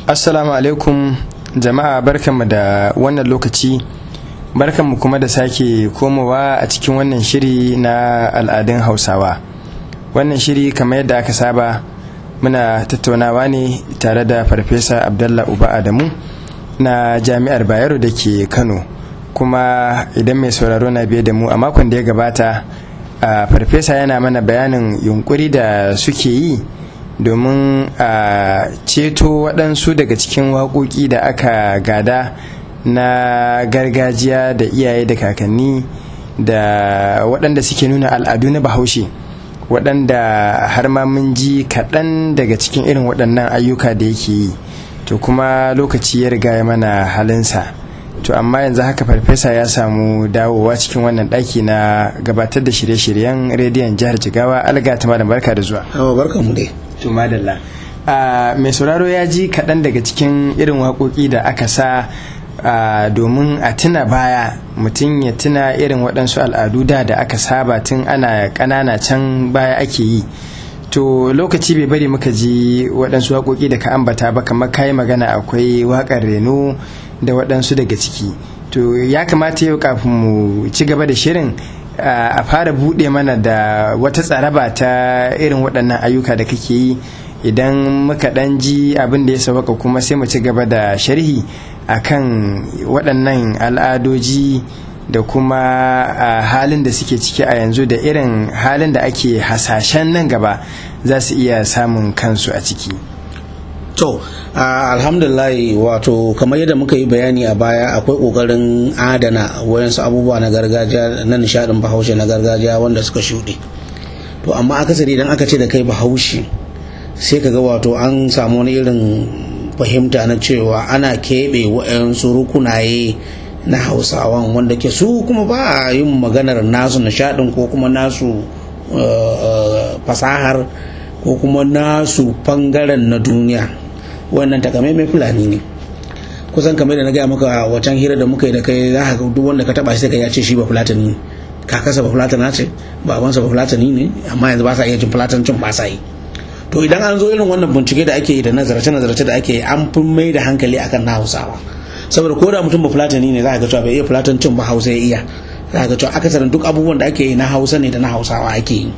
assalamu alaikum jama'a barkanmu da wannan lokaci barkanmu kuma da sake komowa a cikin wannan shiri na al'adun hausawa wannan shiri kamar yadda aka saba muna tattaunawa ne tare da farfesa abdallah uba adamu na jami'ar bayero da ke kano kuma idan mai sauraro na biye da mu a makon da ya gabata a farfesa yana mana bayanin yunkuri da suke yi domin a ceto waɗansu daga cikin waƙoƙi da aka gada na gargajiya da iyaye da kakanni da waɗanda suke nuna al'adu na bahaushe waɗanda har ma mun ji kaɗan daga cikin irin waɗannan ayyuka da yake yi to kuma lokaci ya riga ya mana halinsa to amma yanzu haka farfesa ya samu dawowa cikin wannan ɗaki na gabatar da shirye-shiryen rediyon jihar jigawa alga ta malam barka da zuwa barka mu dai to madalla mai sauraro ya ji kaɗan daga cikin irin waƙoƙi da aka sa domin a tuna baya mutum ya tuna irin waɗansu al'adu da da aka saba tun ana ƙanana can baya ake yi to lokaci bai bari muka ji waɗansu waƙoƙi da ka ambata ba kamar kayi magana akwai waƙar reno da waɗansu daga ciki to ya kamata yau kafin mu ci gaba da shirin a fara buɗe mana da wata tsaraba ta irin waɗannan ayyuka da kake yi idan muka ɗan ji abin da ya sauka kuma sai mu ci gaba da sharhi akan waɗannan al'adoji da kuma halin da suke ciki a yanzu da irin halin da ake hasashen nan gaba za su iya samun kansu a ciki to alhamdulillah wato kamar yadda muka yi bayani a baya akwai kokarin adana wayansu abubuwa na gargajiya na nishadin bahaushe na gargajiya wanda suka shuɗe to amma akasari idan aka ce da kai bahaushe sai ka ga wato an samu wani irin fahimta na cewa ana keɓe wayansu rukunaye na hausawan wanda ke su kuma ba a yin maganar nasu nishadin ko kuma nasu fasahar ko kuma nasu bangaren na duniya wannan takamaimai fulani ne kusan kamar da na gaya maka wacan hira da muka yi da kai za ka duk wanda ka taba shi ka ya ce shi ba fulatani ne kakarsa ba fulatana ce babansa ba fulatani ne amma yanzu ba sa iya jin fulatancin ba sa yi to idan an zo irin wannan bincike da ake yi da nazarce nazarce da ake yi an fi mai da hankali akan na hausawa saboda ko da mutum ba fulatani ne za ka ga cewa bai iya fulatancin ba hausa ya iya za ka ga cewa akasarin duk abubuwan da ake yi na hausa ne da na hausawa ake yi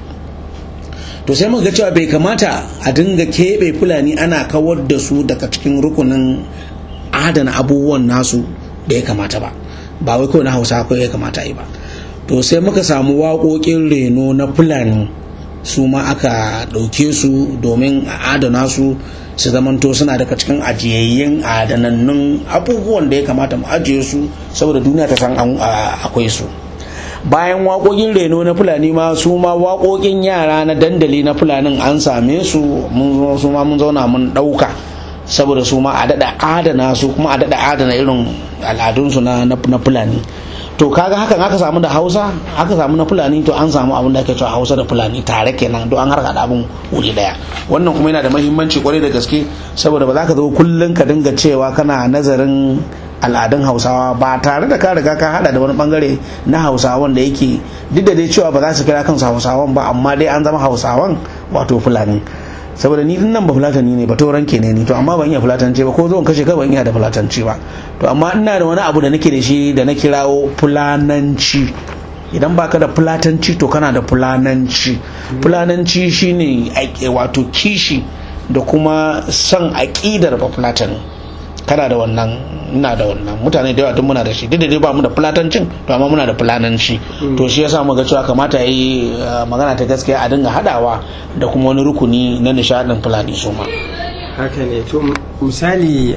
to sai muka ga cewa bai kamata a dinga keɓe fulani ana kawar da su daga cikin rukunin adana abubuwan nasu da ya kamata ba ba wai kawai na hausa kawai ya kamata yi ba to sai muka samu waƙoƙin reno na fulani su ma aka ɗauke su domin a adana su su zamanto suna daga cikin ajiyayyen adanannun abubuwan da ya kamata mu ajiye su saboda duniya ta san akwai su bayan waƙoƙin reno na fulani ma su ma waƙoƙin yara na dandali na fulanin an same su mun su ma mun zauna mun ɗauka saboda su ma a daɗa adana su kuma a daɗa adana irin al'adunsu na fulani to kaga hakan aka samu da hausa aka samu na fulani to an samu abin da ake cewa hausa da fulani tare kenan don an harka da abin wuri daya wannan kuma yana da mahimmanci kwarai da gaske saboda ba za ka zo kullum ka dinga cewa kana nazarin al'adun hausawa ba tare da ka riga ka hada da wani bangare na hausawan da yake duk da dai cewa ba za su kira kansu hausawan ba amma dai an zama hausawan wato fulani saboda ni nan ba fulatani ne ba tauran ke ne ni to amma ban iya fulatanci ba ko zo kashe ka ban iya da fulatanci ba to amma ina da wani abu da nake da shi da na kirawo fulananci idan baka da fulatanci to kana da fulananci fulananci shine wato kishi da kuma son aƙidar ba fulatani kana da wannan ina da wannan mutane da yawa duk muna da shi duk da dai ba mu da fulatancin to amma muna da fulananci to shi yasa muga cewa kamata yi magana ta gaskiya a dinga hadawa da kuma wani rukuni na nishadin fulani su ma haka ne to misali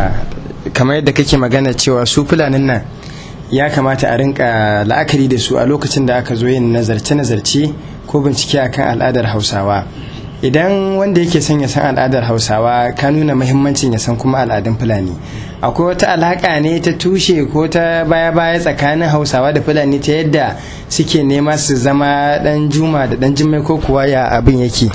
kamar yadda kake magana cewa su fulanin nan ya kamata a rinka la'akari da su a lokacin da aka zo yin nazarce-nazarce ko bincike akan al'adar hausawa idan wanda yake son ya san al'adar hausawa ka nuna mahimmancin ya san kuma al'adun fulani akwai wata alaƙa ne ta tushe ko ta baya-baya tsakanin hausawa da fulani ta yadda suke nema su zama dan juma da dan jimmai ko kuwa ya abin yake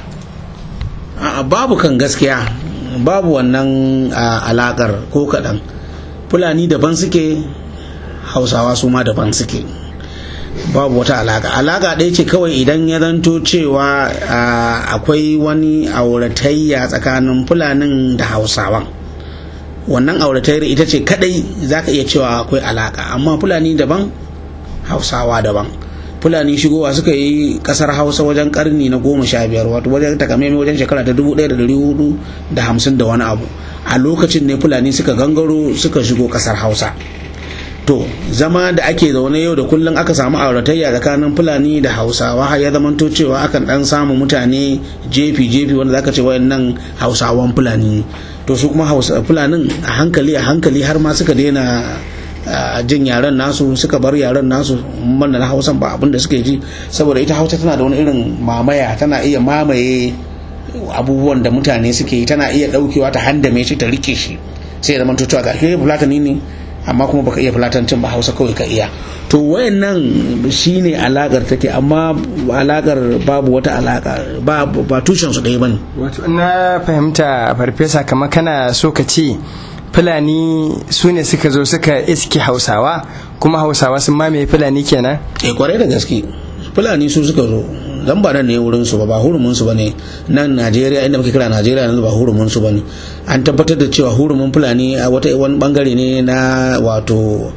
babu kan gaskiya babu wannan alaƙar ko kaɗan fulani daban suke hausawa su ma daban suke babu wata alaka alaka ɗaya ce kawai idan ya zanto cewa akwai wani auratayya tsakanin fulanin da hausawan wannan auratayyar ita ce kadai za ka iya cewa akwai alaka amma fulani daban hausawa daban fulani shigowa suka yi kasar hausa wajen karni na goma sha biyar wato wajen takamaimai wajen shekara ta dubu ɗaya da dari hudu da hamsin da wani abu a lokacin ne fulani suka gangaro suka shigo kasar hausa to zama da ake zaune yau da kullum aka samu auratayya tsakanin fulani da hausawa ya zamanto cewa akan dan samu mutane jefi jefi wanda zaka ce wayannan hausawan fulani to su kuma hausa fulanin a hankali a hankali har ma suka daina jin yaren nasu suka bar yaren nasu manna na hausan ba abinda suke ji saboda ita hausa tana da wani irin mamaya tana iya mamaye abubuwan da mutane suke yi tana iya daukewa ta handame shi ta rike shi sai ya zama cewa ga ke fulatani ne amma kuma baka iya fulatancin ba hausa kawai ka iya to wayannan shine alakar take amma alakar babu wata alaka ba ba tushen su ɗaya bane wato na fahimta farfesa kamar kana so ka ce fulani su ne suka zo suka iske hausawa kuma hausawa sun mamaye fulani kenan eh kwarai da gaske fulani su suka zo dan ba nan ne wurin su ba ba hurumin su bane nan Najeriya inda muke kira Najeriya yanzu ba hurumin su bane an tabbatar da cewa hurumin fulani a wata wani bangare ne na wato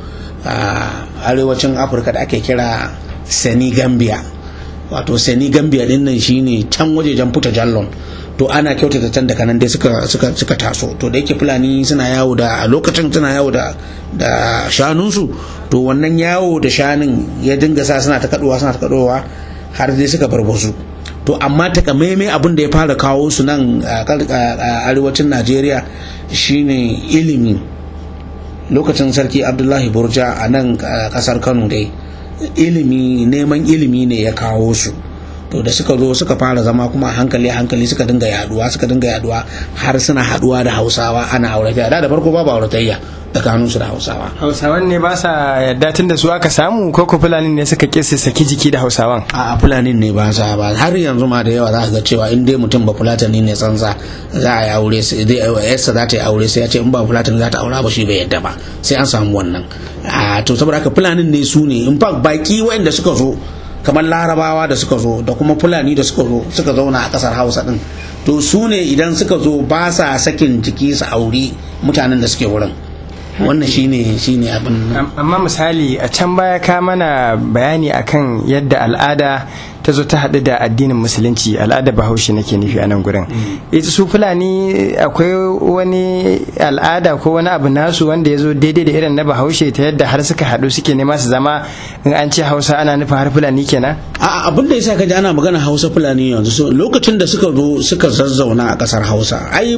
arewacin Afirka da ake kira Senegambia wato Senegambia din nan shine can wajejen Puta Jallon to ana kyautata can daga nan dai suka suka suka taso to da yake fulani suna yawo da a lokacin suna yawo da da shanunsu to wannan yawo da shanun ya dinga sa suna ta kaduwa suna ta kaduwa har dai suka barbazu to amma takamaimai abin da ya fara kawo su nan a arewacin najeriya shine ilimi lokacin sarki abdullahi burja a nan kasar kano dai ilimi neman ilimi ne ya kawo su to da suka zo suka fara zama kuma hankali hankali suka dinga yaduwa suka dinga yaduwa har suna haduwa da hausawa ana auratayya da da farko babu auratayya tsakanin su da hausawa hausawan ne ba sa yadda tun da su aka samu ko ko fulani ne suka kisa saki jiki da hausawan a fulanin ne ba sa ba har yanzu ma da yawa za ka ga cewa in dai mutum ba fulatani ne tsansa za a yi aure sai dai yarsa za ta yi aure sai ya ce in ba fulatani za ta aura ba shi bai yadda ba sai an samu wannan a to saboda haka fulanin ne su ne in fact baki wanda suka zo kamar larabawa da suka zo da kuma fulani da suka zo suka zauna a kasar hausa din to su ne idan suka zo ba sa sakin jiki su auri mutanen da suke wurin wannan shine shine abin amma misali a can baya ka mana bayani akan yadda al'ada ta zo ta haɗu da addinin musulunci al'ada bahaushe nake nufi a nan gurin ita su fulani akwai wani al'ada ko wani abu nasu wanda ya zo daidai da irin na bahaushe ta yadda har suka haɗu suke nema su zama in an ce hausa ana nufin har fulani kenan a abin da yasa ka ji ana magana hausa fulani yanzu lokacin da suka zo suka zazzauna a kasar hausa ai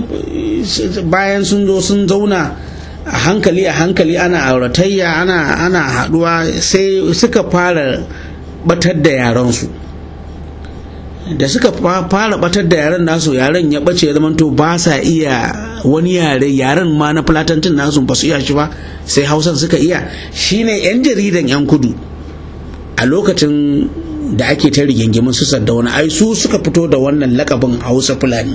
bayan sun zo sun zauna a hankali a hankali ana auratayya ana ana haɗuwa sai suka fara batar da yaransu da suka fara batar da yaren nasu yaren ya bace ya zamanto ba sa iya wani yare yaren ma na fulatancin nasu ba su iya shi ba sai hausan suka iya shine yan jaridan yan kudu a lokacin da ake ta rigingimin su wani ai su suka fito da wannan lakabin hausa fulani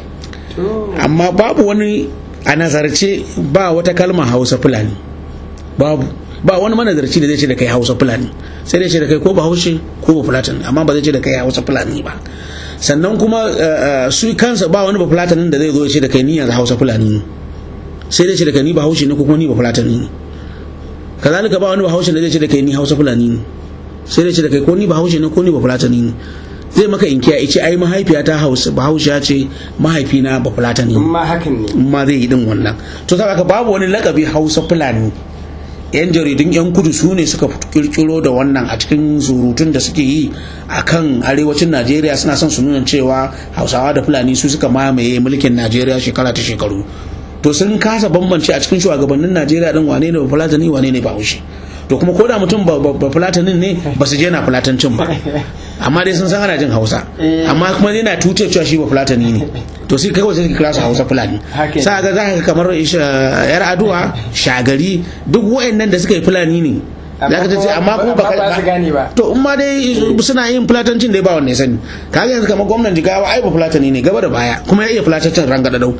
amma babu wani a nazarce ba wata kalmar hausa fulani babu ba wani manazarci da zai ce da kai hausa fulani sai dai ce da kai ko ba haushe ko ba fulatan amma ba zai ce da kai hausa fulani ba sannan kuma su kansa ba wani ba fulatanin da zai zo ya ce da kai ni yanzu hausa fulani ne sai dai ce da kai ni ba haushe ne ko kuma ni ba fulatani ne kazalika ba wani ba haushe da zai ce da kai ni hausa fulani ne sai dai ce da kai ko ni ba haushe ne ko ni ba fulatani ne zai maka inkiya ya ce ai mahaifiyata hausa bahaushiya ce mahaifina ba fulatani ma hakan ne ma zai yi din wannan to saboda babu wani lakabi hausa fulani yan jaridun yan kudu su ne suka kirkiro da wannan a cikin surutun da suke yi a kan arewacin najeriya suna son su nuna cewa hausawa da fulani su suka mamaye mulkin najeriya shekara ta shekaru to sun kasa bambance a cikin shugabannin najeriya din wane ne ba fulatani wane ne ba haushi to kuma ko da mutum ba fulatanin ne ba su je na fulatancin ba amma dai sun san ana jin hausa amma kuma yana tuce cewa shi ba fulatani ne to sai kai sai kira su hausa fulani sa ga za ka kamar yar aduwa shagari duk wayannan da suka yi fulani ne za ka ce amma kuma ba ba to in ma dai suna yin fulatancin da ba wanne sani kaga yanzu kamar gwamnan jigawa ai ba fulatani ne gaba da baya kuma ya iya fulatancin ranga da dau to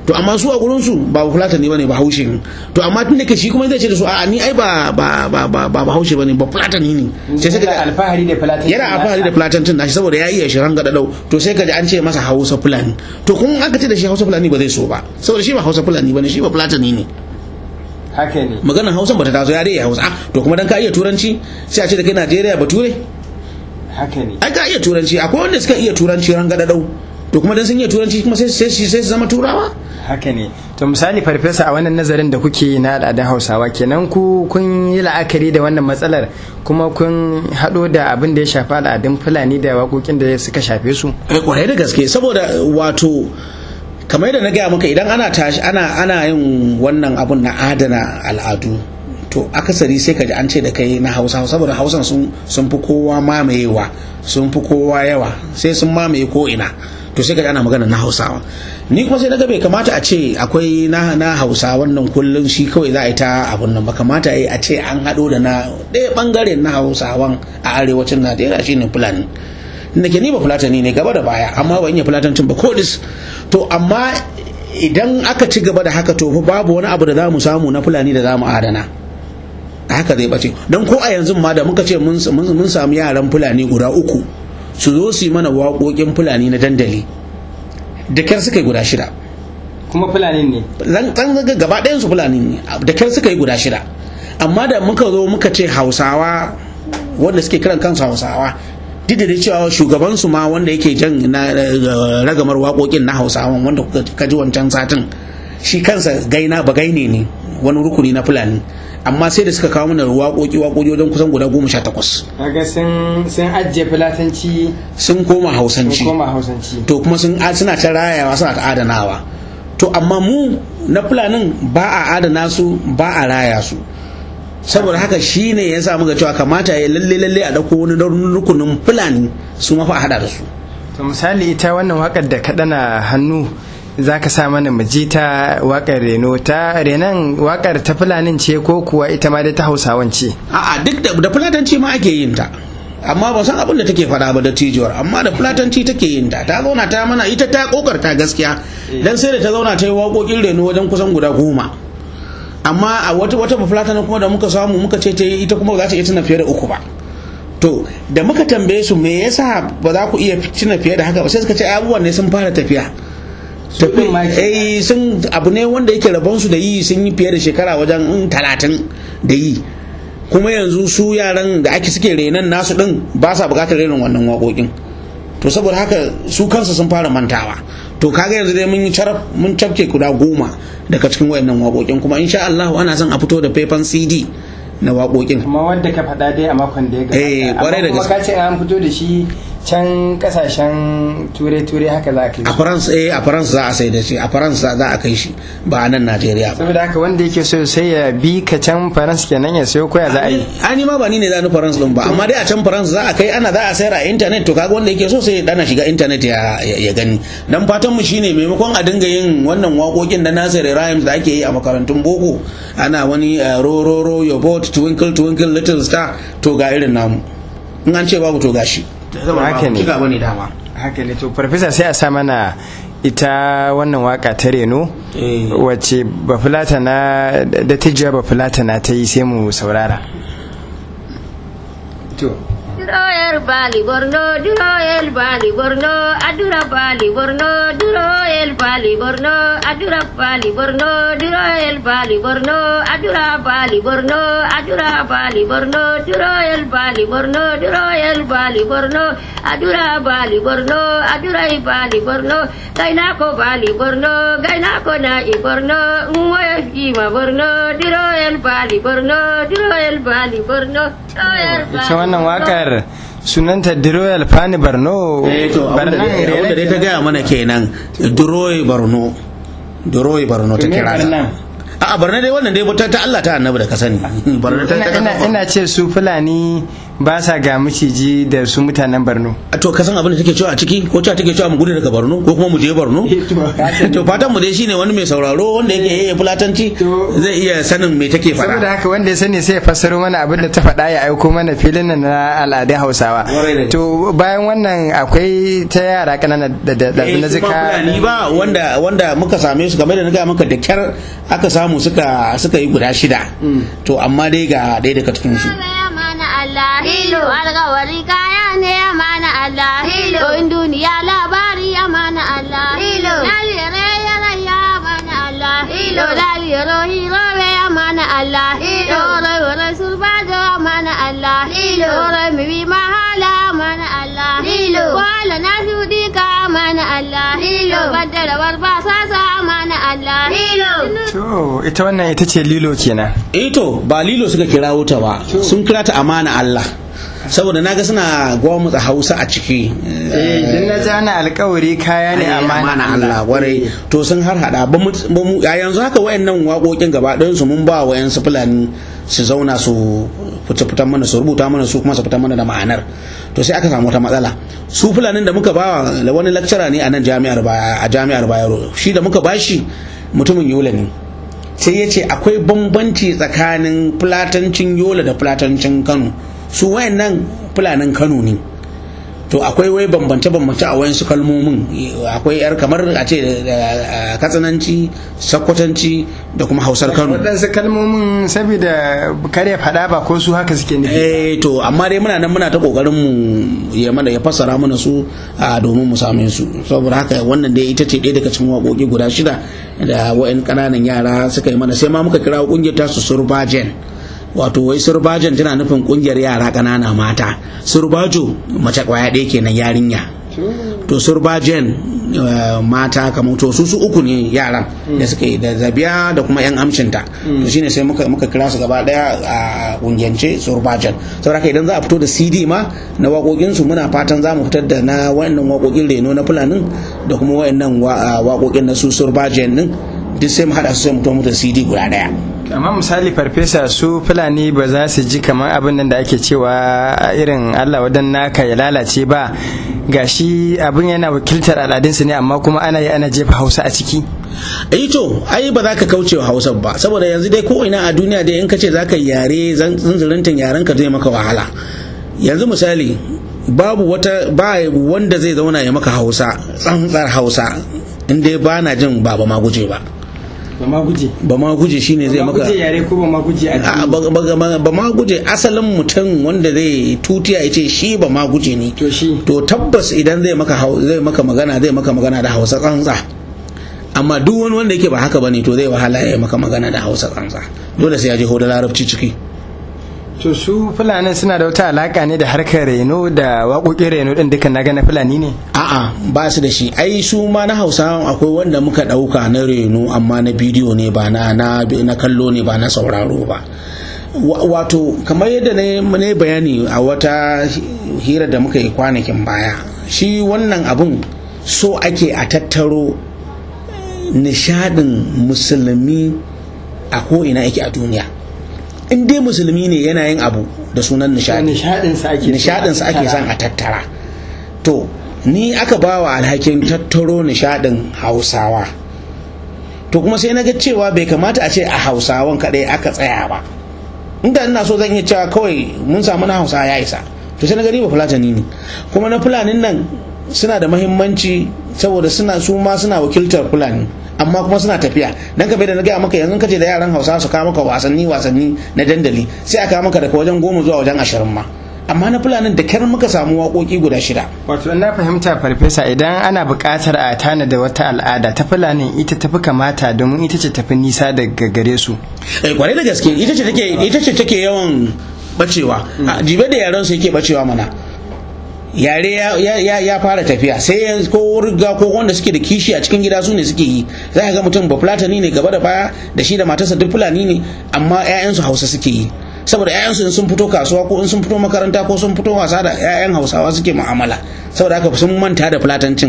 to amma su a gurin su ba fulatani bane ba haushe ne to amma tun da ke shi kuma zai ce da su a ni ai ba ba ba ba ba haushe bane ba fulatani ne sai sai yana alfahari da fulatancin yana alfahari da fulatancin nashi saboda ya iya shirin gada dau to sai ka ji an ce masa hausa fulani to kun aka ce da shi hausa fulani ba zai so ba saboda shi ba hausa fulani bane shi ba fulatani ne haka ne maganar hausa bata taso ya dai ya hausa to kuma dan ka iya turanci sai a ce da kai Najeriya bature haka ne ai ka iya turanci akwai wanda suka iya turanci ran gada dau to kuma dan sun iya turanci kuma sai sai sai su zama turawa haka ne to misali farfesa a wannan nazarin da kuke na al'adun hausawa kenan ku kun yi la'akari da wannan matsalar kuma kun haɗo da abin da ya shafi al'adun fulani da waƙoƙin da suka shafe su eh kwarai da gaske saboda wato kamar yadda na gaya maka idan ana tashi ana ana yin wannan abun na adana al'adu to akasari sai ka ji an ce da kai na hausa saboda hausan sun sun fi kowa mamayewa sun fi kowa yawa sai sun mamaye ko ina to sai ka ji ana magana na hausawa ni kuma sai na ga bai kamata a ce akwai na na hausa wannan kullun shi kawai za a yi ta abun nan ba kamata a ce an haɗo da na ɗaya ɓangaren na hausawan a arewacin najeriya shine fulani da ke ni ba fulatani ne gaba da baya amma ban iya fulatancin ba kodis to amma idan aka ci gaba da haka to fa babu wani abu da za mu samu na fulani da za mu adana haka zai bace don ko a yanzu ma da muka ce mun samu yaran fulani guda uku su zo su yi mana waƙoƙin fulani na dandali da kyar suka yi guda shida kuma fulani ne zan zaga gaba ɗayan su fulani ne da kyar suka yi guda shida amma da muka zo muka ce hausawa wanda suke kiran kansu hausawa duk da cewa shugabansu ma wanda yake jan na ragamar waƙoƙin na hausawan wanda kuka ji wancan satin shi kansa gaina ba gaine ne wani rukuni na fulani amma sai da suka kawo mana waƙoƙi waƙoƙi wajen kusan guda goma sha takwas kaga sun sun ajiye fulatanci sun koma hausanci sun koma hausanci to kuma sun suna ta rayawa suna ta adanawa to amma mu na fulanin ba a adana su ba a raya su saboda haka shi ne ya sa muka cewa kamata ya lalle lalle a dauko wani rukunin fulani su mafa a hada da su to misali ita wannan wakar da ka dana hannu za ka sa mana mu ji ta wakar reno ta renan wakar ta fulanin ce ko kuwa ita ma dai ta hausawan ce a'a duk da fulatanci ma ake yin ta amma ba san abin da take faɗa ba da tijiyar amma da fulatanci take yin ta ta zauna ta mana ita ta kokarta gaskiya dan sai da ta zauna ta yi waƙoƙin reno wajen kusan guda goma amma a wata wata bafulatan kuma da muka samu muka ce ta ita kuma za ta iya tuna fiye da uku ba to da muka tambaye su me yasa ba za ku iya tuna fiye da haka ba sai suka ce abubuwan ne sun fara tafiya eh sun abu ne wanda yake rabon su da yi sun yi fiye da shekara wajen talatin da yi kuma yanzu su yaran da ake suke renan nasu din ba sa bukatar renin wannan waƙoƙin to saboda haka su kansu sun fara mantawa to kaga yanzu dai mun yi caraf mun cafke guda goma daga cikin wayannan waƙoƙin kuma insha Allah ana son a fito da faifan CD na waƙoƙin kuma wanda ka faɗa dai a makon da ya gabata Eh, kwarai da amma kuma gaske. ka ce an fito da shi can kasashen ture-ture haka za a kai a France eh a France za a sai da shi a France za a kai shi ba a nan Najeriya ba saboda haka wanda yake so sai ya bi ka can faransa kenan ya sayo koya za a yi ani ma ba ni ne za ni France din ba amma dai a can France za a kai ana za a sayar a internet to kaga wanda yake so sai ya dana shiga internet ya, ya, ya gani dan fatan mu shine maimakon a dinga yin wannan waƙoƙin da Nasir Rhymes da ake yi a makarantun boko ana wani uh, ro ro ro your boat twinkle twinkle little star to ga irin namu in an ce babu to gashi Haka ne. Kiga bane dama haka ne to farfesa sai a sa mana ita wannan waka ta reno Eh. wacce bafulata na da tijiya bafulata na ta yi sai mu saurara to Duroyer bali borno, duroyer bali borno, adura bali borno, duroyer bali borno, adura bali borno, duroyer bali borno, adura bali borno, adura bali borno, duroyer bali borno, duroyer bali borno, adura bali borno, adura bali borno, gaina ko bali borno, gaina ko na i borno, ngoya ima borno, duroyer bali borno, duroyer bali borno, duroyer bali ita wannan borno. wakar sunanta diroyal fani barno eh to abinda dai abinda dai ta gaya mana kenan duroyi barno duroyi barno ta Me kira Barnan? a barna dai wannan dai ta ta Allah ta annabi da ka sani barna ta ina, ta ina, ina ce su fulani ba sa ga miciji da su mutanen Borno to ka san abin da take cewa a ciki ko cewa take cewa mu gudu daga Borno ko kuma mu je Borno to fatan mu dai shine wani mai sauraro wanda yake yayye fulatanci zai iya sanin me take faɗa saboda haka wanda ya sani sai ya fassaro mana abin da ta faɗa ya aiko mana filin nan na al'adun Hausawa to bayan wannan akwai ta yara kanana da da da na zika ni ba wanda wanda muka same su kamar da na ga maka da kyar aka samu suka suka yi guda shida to amma dai ga ɗaya daga cikin su Allah hilo alkawari kaya ne amana Allah hilo in duniya labari amana Allah hilo lalire yara ya amana Allah hilo lalire hiro be amana Allah hilo ore ore surbajo amana Allah hilo ore mibi mahala amana Allah hilo wala nasudi ka amana Allah hilo badala warba sasa amana Allah hilo to ita wannan ita ce lilo kenan eh to ba lilo suka kira wuta ba sun kira ta amana Allah saboda naga suna gwamutsa Hausa a ciki eh dan na ji ana alkawari kaya ne amana Allah warai to sun har hada ba mu a yanzu haka wayannan waƙoƙin gaba ɗayan su mun ba wa yan su fulani su zauna su fita fitan mana su rubuta mana su kuma su fitan mana da ma'anar to sai aka samu wata matsala su fulanin da muka ba da wani lecturer ne a nan jami'ar a jami'ar Bayero shi da muka bashi mutumin Yola ne sai ya ce akwai bambanci tsakanin fulatancin Yola da fulatancin Kano su wayannan fulanin Kano ne to akwai wai bambance-bambance a wayansu kalmomin akwai yar kamar a ce katsananci sakwatanci da kuma hausar kano waɗansu kalmomin saboda kare faɗa ba ko su haka suke nufi eh to amma dai muna nan muna ta kokarin mu ya mana ya fassara mana su a domin mu same su saboda haka wannan dai ita ce ɗaya daga cikin waƙoƙi guda shida da wa'in ƙananan yara suka yi mana sai ma muka kira ƙungiyar tasu surbajen wato wai surbajan tana nufin kungiyar yara ƙanana mata surbajo mace kwaya ɗaya kenan yarinya to surbajen mata kamar to su su uku ne yaran da suka yi da zabiya da kuma yan amshinta to shine sai muka muka kira su gaba daya a kungiyance surbajan saboda idan za a fito da cd ma na waƙoƙin su muna fatan za mu fitar da na wayannan waƙoƙin reno na fulanin da kuma wayannan waƙoƙin na su surbajan din duk sai mu haɗa su sai mu to da cd guda daya amma misali farfesa su fulani ba za su ji kamar abin nan da ake cewa irin allah wadan naka ya lalace ba gashi abin yana wakiltar al'adunsu ne amma kuma ana yi ana jefa hausa a ciki ai to ai ba za ka kauce wa hausa ba saboda yanzu dai ko ina a duniya dai in ka ce za ka yare zanzirintin yaren ka zai maka wahala yanzu misali babu wata ba wanda zai zauna ya maka hausa tsantsar hausa in dai ba na jin ba ba ma guje ba ba ma guje ba ma guje shine zai maka guje yare ko ba ma guje a ba ma guje asalin mutum wanda zai tutiya ya ce shi ba ma guje ne to shi to tabbas idan zai maka zai maka magana zai maka magana da Hausa tsantsa amma duk wani wanda yake ba haka bane to zai wahala ya maka magana da Hausa tsantsa dole sai ya je da larabci ciki to su fulanin suna da wata alaka ne da harkar reno da waƙoƙin reno din duka na gana fulani ne a'a ba su da shi ai su ma na hausa akwai wanda muka ɗauka na reno amma na bidiyo ne ba na na kallo ne ba na sauraro ba wato kamar yadda na bayani a wata hira da muka yi kwanakin baya shi wannan abun so ake a tattaro nishadin musulmi a ko'ina yake a duniya in dai musulmi ne yana yin abu da sunan nishadi nishadinsa ake son a tattara to ni aka ba wa alhakin tattaro nishadin hausawa to kuma sai na ga cewa bai kamata a ce a hausawan kaɗai aka tsaya ba inda ina so zan iya cewa kawai mun samu na hausa ya isa to sai na gani ba fulatani ne kuma na fulanin nan suna da mahimmanci saboda suna su ma suna wakiltar fulani amma kuma suna tafiya dan ka bai da na gaya maka yanzu kace da yaran hausa su kawo maka wasanni wasanni na dandali sai a kawo maka daga wajen goma zuwa wajen ashirin ma amma na fulanin da kyar muka samu waƙoƙi guda shida wato na fahimta farfesa idan ana buƙatar a tana da wata al'ada ta fulanin ita tafi kamata domin ita ce tafi nisa daga gare su eh kwarai da gaske ita ce take ita ce take yawan bacewa jibe da yaran su yake bacewa mana yare ya fara tafiya sai ko riga ko wanda suke da kishi a cikin gida su ne suke yi za ka ga mutum ba fulatani ne gaba da baya da shi da matarsa duk fulani ne amma 'ya'yansu hausa suke yi saboda 'ya'yansu in sun fito kasuwa ko in sun fito makaranta ko sun fito wasa da 'ya'yan hausawa suke mu'amala saboda haka sun manta da fulatancin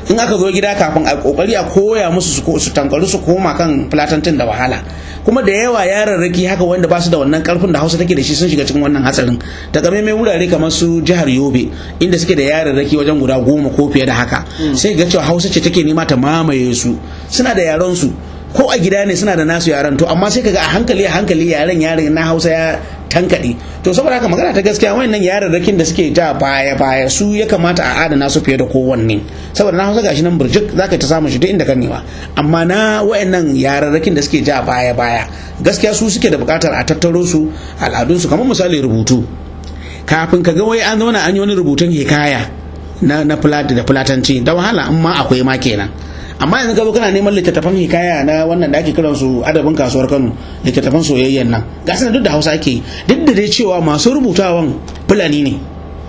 in aka zo gida kafin a kokari a koya musu su tankaru su koma kan fulatantin da wahala kuma da yawa yararraki haka wanda ba su da wannan karfin da hausa take da shi sun shiga cikin wannan hatsarin ta mai wurare kamar su jihar yobe inda suke da yararraki wajen guda goma ko fiye da haka sai ga cewa hausa ce take nema ta mamaye su suna da yaran su ko a gida ne suna da nasu yaran to amma sai kaga a hankali a hankali yaren yaren na hausa ya tankaɗe to saboda haka magana ta gaskiya wayannan yararrakin da suke ta baya baya su ya kamata a adana su fiye da kowanne saboda na hausa gashi nan burjik zaka ta samu shi duk inda ka nema amma na wayannan yararrakin da suke ja baya baya gaskiya su suke da bukatar a tattaro su al'adun su kamar misali rubutu kafin ka ga wai an zauna an yi wani rubutun hikaya na na da fulatanci da wahala in ma akwai ma kenan amma yanzu gaba kana neman littattafan hikaya na wannan da ake kiran su adabin kasuwar Kano littattafan soyayyen nan ga duk da Hausa ake duk da dai cewa masu rubutawan fulani ne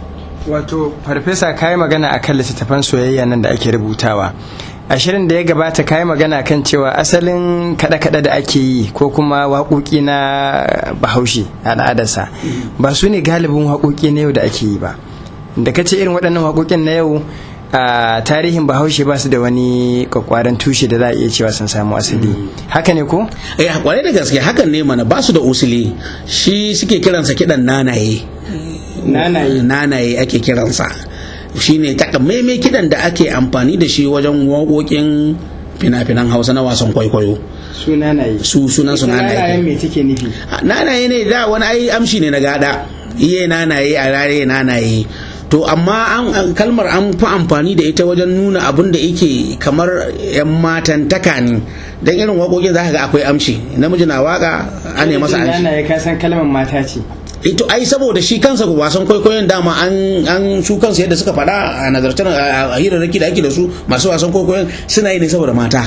wato farfesa kayi magana akan littattafan soyayya nan da ake rubutawa a shirin da ya gabata kayi magana kan cewa asalin kaɗe-kaɗe da ake yi ko kuma waƙoƙi na bahaushe al'adarsa ba su ne galibin waƙoƙi na yau da ake yi ba da ka ce irin waɗannan waƙoƙin na yau a tarihin bahaushe ba su da wani kwakwaran tushe da za a iya cewa sun samu asali haka ne ko eh kwarai da gaske hakan ne mana ba su da usuli shi suke kiransa kidan nanaye nanaye nanaye ake kiransa shine takamaimai kidan da ake amfani da shi wajen waƙoƙin fina-finan hausa na wasan kwaikwayo su nanaye su sunan su nanaye me take nufi nanaye ne da wani ai amshi ne na gada iye nanaye a rare nanaye to amma an kalmar an fi amfani da ita wajen nuna abin da yake kamar yan matan taka ne dan irin waƙoƙin za ka ga akwai amshi namiji na waka an masa amshi nanaye ka san kalmar mata ce ito ai saboda shi kansa wasan kwaikwayon dama an an su kansu yadda suka faɗa a nazartar a hirarraki da ake da su masu wasan kwaikwayon suna yi ne saboda mata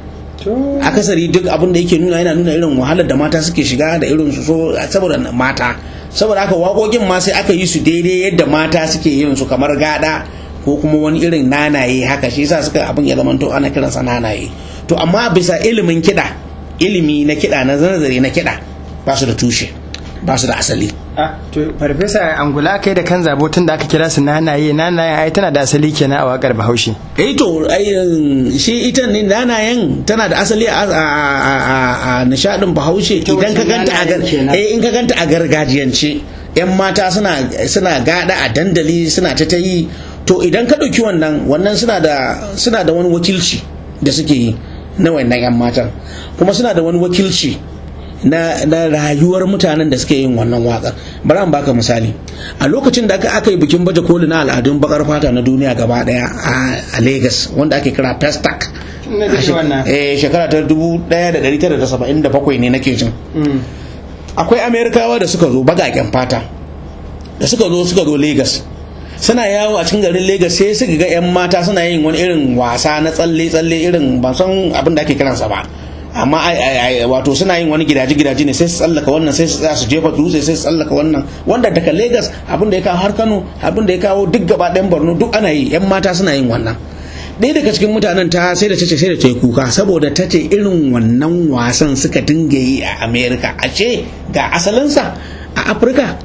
akasari duk abin da yake nuna yana nuna irin wahalar da mata suke shiga da irin su so saboda mata saboda haka waƙoƙin ma sai aka yi su daidai yadda mata suke yin su kamar gada ko kuma wani irin nanaye haka shi yasa suka abin ya zamanto ana kiransa nanaye to amma bisa ilimin kiɗa ilimi na kiɗa na nazari na kiɗa ba su da tushe ba su da asali to farfesa angula kai da kan zabo tun da aka kira su nanaye nanaye ai tana da asali kenan a wakar bahaushe eh to shi ita ne nanayen tana da asali a nishadin bahaushe idan ka ganta a eh in ka ganta a gargajiyance yan mata suna suna gada a dandali suna ta ta yi to idan ka ɗauki wannan wannan suna da suna da wani wakilci da suke yi na wannan yan matan kuma suna da wani wakilci na, na rayuwar mutanen da suke yin wannan waƙar bari an baka misali a lokacin da aka yi bikin baje koli na al'adun bakar fata na duniya gaba daya a lagos wanda ake kira festac eh shekara ta 1977 ne nake jin akwai amerikawa da suka zo bagaken fata da suka zo suka zo lagos suna yawo a cikin garin Legas sai suka ga 'yan mata suna yin wani irin wasa na tsalle-tsalle irin ban san abin da ake kiransa ba amma wato suna yin wani gidaje-gidaje ne sai su tsallaka wannan sai su tsaya su jefa dutse sai su tsallaka wannan wanda daga Legas abin da ya kawo har Kano abin da ya kawo duk gaba ɗayan Borno duk ana yi 'yan mata suna yin wannan ɗaya daga cikin mutanen ta sai da tace sai da ta yi kuka saboda ta ce irin wannan wasan suka dinga yi a Amerika a ce ga asalinsa a Afirka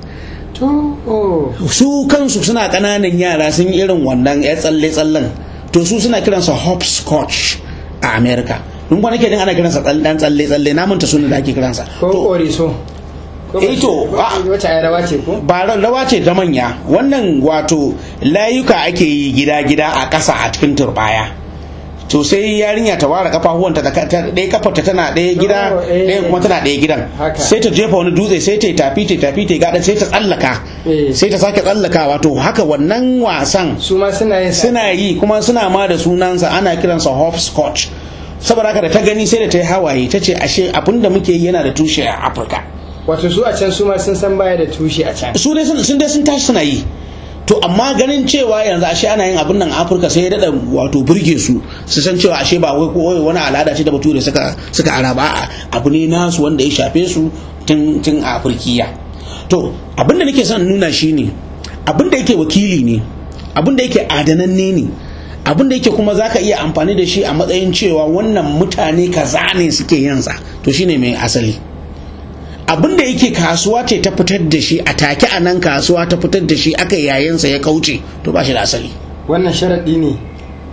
su kansu suna ƙananan yara sun yi irin wannan ya tsalle-tsallen to su suna kiransa hopscotch a america in kwana ke ana kiransa dan tsalle-tsalle na manta sunan da ake kiransa ko koriso eh to wata ai rawa ce ko ba rawa ce ta manya wannan wato layuka ake yi gida-gida a ƙasa a cikin turbaya to sai yarinya ta ware kafafuwanta da ɗaya kafarta tana ɗaya gida ɗaya kuma tana ɗaya gidan sai ta jefa wani dutse sai ta yi tafi ta tafi ta gada sai ta tsallaka sai ta sake tsallakawa to haka wannan wasan su ma suna yin suna yi kuma suna ma da sunansa ana kiransa hopscotch saboda haka da ta gani sai da ta yi hawaye ta ce ashe abin da muke yi yana da tushe a afirka wato su a can su ma sun san baya da tushe a can su dai sun dai sun tashi suna yi to amma ganin cewa yanzu ashe ana yin abin nan afirka sai ya dada wato burge su su san cewa ashe ba wai ko wani al'ada ce da bature suka suka araba abu ne nasu wanda ya shafe su tun tun a afirkiya to abin da nake son nuna shine abin da yake wakili ne abin da yake adananne ne abin da yake kuma zaka iya amfani da shi a matsayin cewa wannan mutane kaza ne suke yin sa to shine mai asali abin da yake kasuwa ce ta fitar da shi a take a nan kasuwa ta fitar da shi aka yayinsa ya kauce to ba shi da asali wannan sharaɗi ne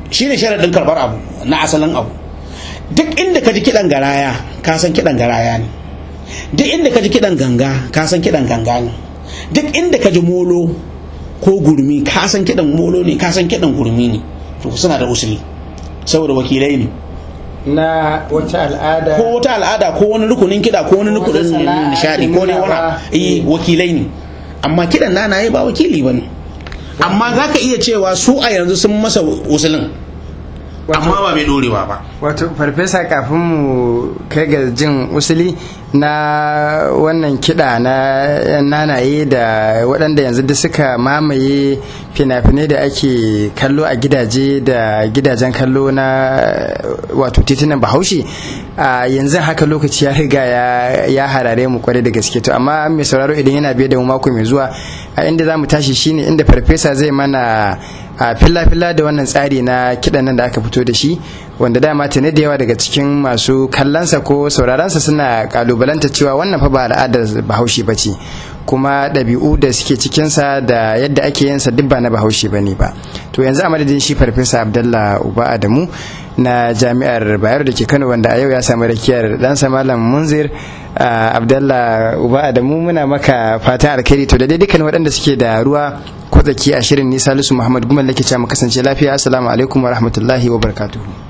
shine sharaɗin karɓar abu na asalin abu duk inda ka ji kiɗan garaya ka san kiɗan garaya ne duk inda ka ji kiɗan ganga ka san kiɗan ganga ne duk inda ka ji molo ko gurmi ka san kiɗan molo ne ka san kiɗan gurmi ne to suna da usuli saboda wakilai ne na wata al'ada ko wata al'ada ko wani rukunin kiɗa ko wani rukunin sana'a nishadi ke ko ne nunawa. wani eh wakilai ne amma kiɗan nanaye ba wakili ba ne amma za ka iya cewa su a yanzu sun masa usulin amma ba mai dorewa ba wato farfesa kafin mu kai ga jin usuli na wannan kiɗa na yan nanaye da waɗanda yanzu duk suka mamaye fina-finai da ake kallo a gidaje da gidajen kallo na wato titunan bahaushe a yanzu haka lokaci ya riga ya- ya harare mu kwarai da gaske to amma mai sauraro idan yana biye da mu mako mai zuwa a inda za mu tashi shine inda farfesa zai mana a filla-filla da wannan tsari na kiɗan nan da aka fito da shi wanda dama tuni da yawa daga cikin masu kallonsa ko sauraronsa suna kalubalanta cewa wannan fa ba al'adar bahaushe ba ce kuma ɗabi'u da suke cikinsa da yadda ake yin sa duk ba na bahaushe ba ne ba to yanzu a madadin shi farfesa abdallah uba adamu na jami'ar bayero da ke kano wanda a yau ya samu rakiyar ɗansa malam munzir ah, abdallah uba adamu muna maka fatan alkhairi to da dai dukkan waɗanda suke da ruwa ko tsaki a shirin ni salisu muhammad gumal nake cewa mu kasance lafiya assalamu alaikum wa rahmatullahi wa barakatuhu